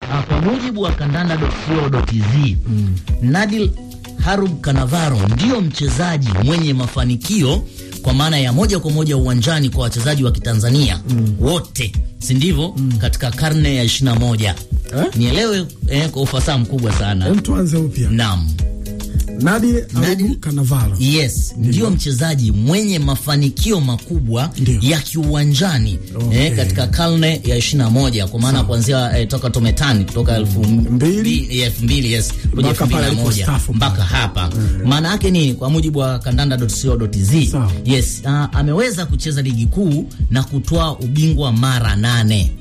uh, kwa mujibu wa kandanda.co.tz mm. Nadil Harub Kanavaro ndio mchezaji mwenye mafanikio kwa maana ya moja kwa moja uwanjani kwa wachezaji wa Kitanzania mm. wote, si ndivyo? mm. katika karne ya 21 eh? Nielewe eh, kwa ufasaha mkubwa sana. Hem, tuanze upya. Naam. Nadir Arubu Kanavaro. Yes, ndio mchezaji mwenye mafanikio makubwa Ndiyo. ya kiuwanjani Okay. eh, katika karne ya 21 kwa maana kuanzia eh, toka tometani kutoka elfu Mbili. elfu mbili yes kuja Mpaka elfu mbili na pale moja alipostaafu mpaka pale. hapa. Maana yake ni kwa mujibu wa kandanda.co.tz Sawa. yes, uh, ameweza kucheza ligi kuu na kutoa ubingwa mara nane.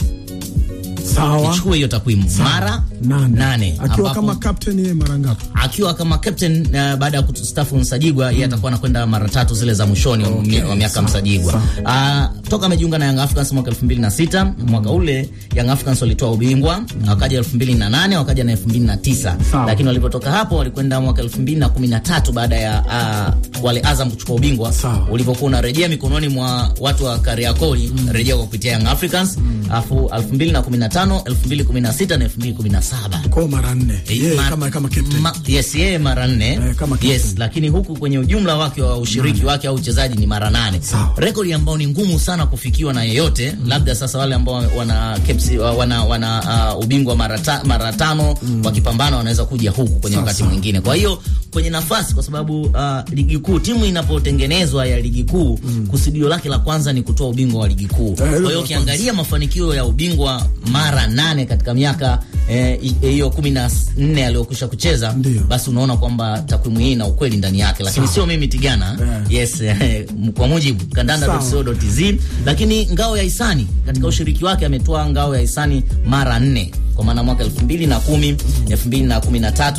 Sawa. Ichukue hiyo takwimu mara Nane. nane, Akiwa ambapo- kama captain yeye mara ngapi? akiwa kama captain uh, baada ya kustafu Msajigwa yeye atakuwa anakwenda mara tatu zile za mwishoni wa mi- wa miaka sawa, Msajigwa. Uh, toka amejiunga na Young Africans mwaka 2006 mwaka ule Young Africans walitoa ubingwa wakaja 2008 wakaja na 2009 Sawa. lakini walipotoka hapo walikwenda mwaka 2013 baada ya uh, wale Azam kuchukua ubingwa Sawa. ulipokuwa unarejea mikononi mwa watu wa Kariakoo rejea kwa kupitia Young Africans afu 2015 2016 na 2017 Kwa mara nne. Yeye Ma- kama kama captain. ma- yes, yeye mara nne Eh, kama captain. yes, lakini huku kwenye ujumla wake wa ushiriki wake au uchezaji ni mara nane, Sawa. rekodi ambayo ni ngumu sana kufikiwa na yeyote labda sasa wale ambao wana kepsi, wana, wana uh, ubingwa mara, ta, mara tano wakipambana wanaweza kuja huku kwenye Sawa, wakati sawa. mwingine. Kwa hiyo kwenye nafasi, kwa sababu uh, ligi kuu, timu inapotengenezwa ya ligi kuu kusudio lake la kwanza ni kutoa ubingwa wa ligi kuu. Kwa hilo la hiyo ukiangalia mafanikio ya ubingwa mara nane katika miaka eh, i- hiyo kumi na nne aliyokwisha kucheza Ndio. basi unaona kwamba takwimu hii ina ukweli ndani yake, lakini Sawa. sio mimi Tigana. Yeah. Yes, eh, kwa mujibu kandanda.co.tz. Lakini ngao ya hisani katika ushiriki wake ametoa ngao ya hisani mara nne kwa maana mwaka 2010, 2013,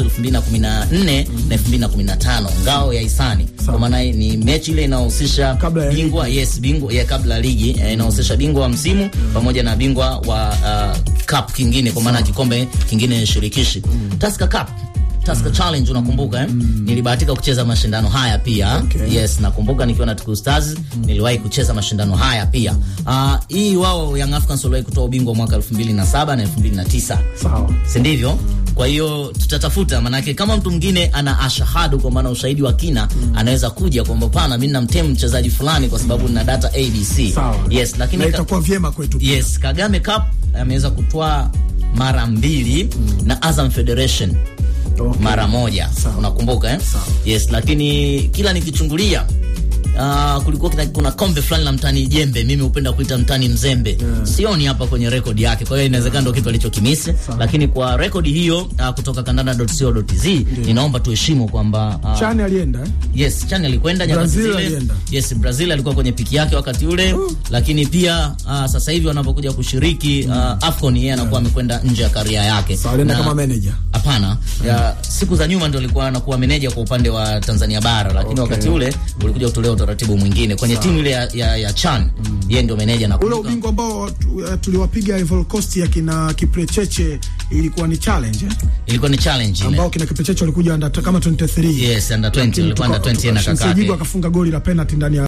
2014 na 2015 ngao ya hisani kwa maana ni mechi ile inayohusisha Kabla ya bingwa yes, bingwa ya kabla ya ligi eh, inahusisha bingwa wa msimu pamoja na bingwa wa uh, cup kingine kwa maana kikombe kingine shirikishi Tusker Cup Tusker Challenge unakumbuka eh? Nilibahatika kucheza mashindano haya pia. Okay. Yes, nakumbuka nikiwa na Tuku Stars niliwahi kucheza mashindano haya pia. Ah, hii wao Young Africans waliwahi kutoa ubingwa mwaka 2007 na 2009. Sawa. Si ndivyo? Kwa hiyo tutatafuta, manake kama mtu mwingine ana ashahadu, kwa maana ushahidi wa kina, anaweza kuja kwamba pana, mimi namtemu mchezaji fulani kwa sababu nina data ABC. Sawa. Yes, lakini na ka- itakuwa vyema kwetu. pia. Yes, Kagame Cup ameweza kutwaa mara mbili na Azam Federation Okay. mara moja Sawa. unakumbuka eh? Sawa. Yes, lakini kila nikichungulia Uh, kulikuwa kuna, kuna kombe fulani la mtani jembe, mimi hupenda kuita mtani mzembe sioni hapa kwenye rekodi yake, kwa hiyo inawezekana ndio kitu alichokimisi, lakini kwa rekodi hiyo uh, kutoka kandanda.co.tz ninaomba tuheshimu kwamba uh, Chani alienda eh? Yes, Chani alikwenda nyakati Brazil zile. alienda. Yes, Brazil alikuwa kwenye piki yake wakati ule, lakini pia uh, sasa hivi wanapokuja kushiriki uh, AFCON yeye anakuwa amekwenda nje ya karia yake. Sawa, alienda Na- kama manager. Hapana, ya siku za nyuma ndio alikuwa anakuwa meneja kwa upande wa Tanzania bara, lakini Okay. wakati ule ulikuja kutolewa utaratibu mwingine kwenye timu ile ya, ya, ya Chan. Yeye ndio meneja na Ule ubingwa ambao tu- eh, tuliwapiga Ivory Coast ya kina Kiprecheche ilikuwa ni challenge eh? ilikuwa ni challenge ile. ambao kina Kiprecheche walikuja under kama 23 Yes, under 20 Lakini walikuwa under tuka- 20 na tuka- kaka Msajigwa yake. akafunga goli la penalty ndani ya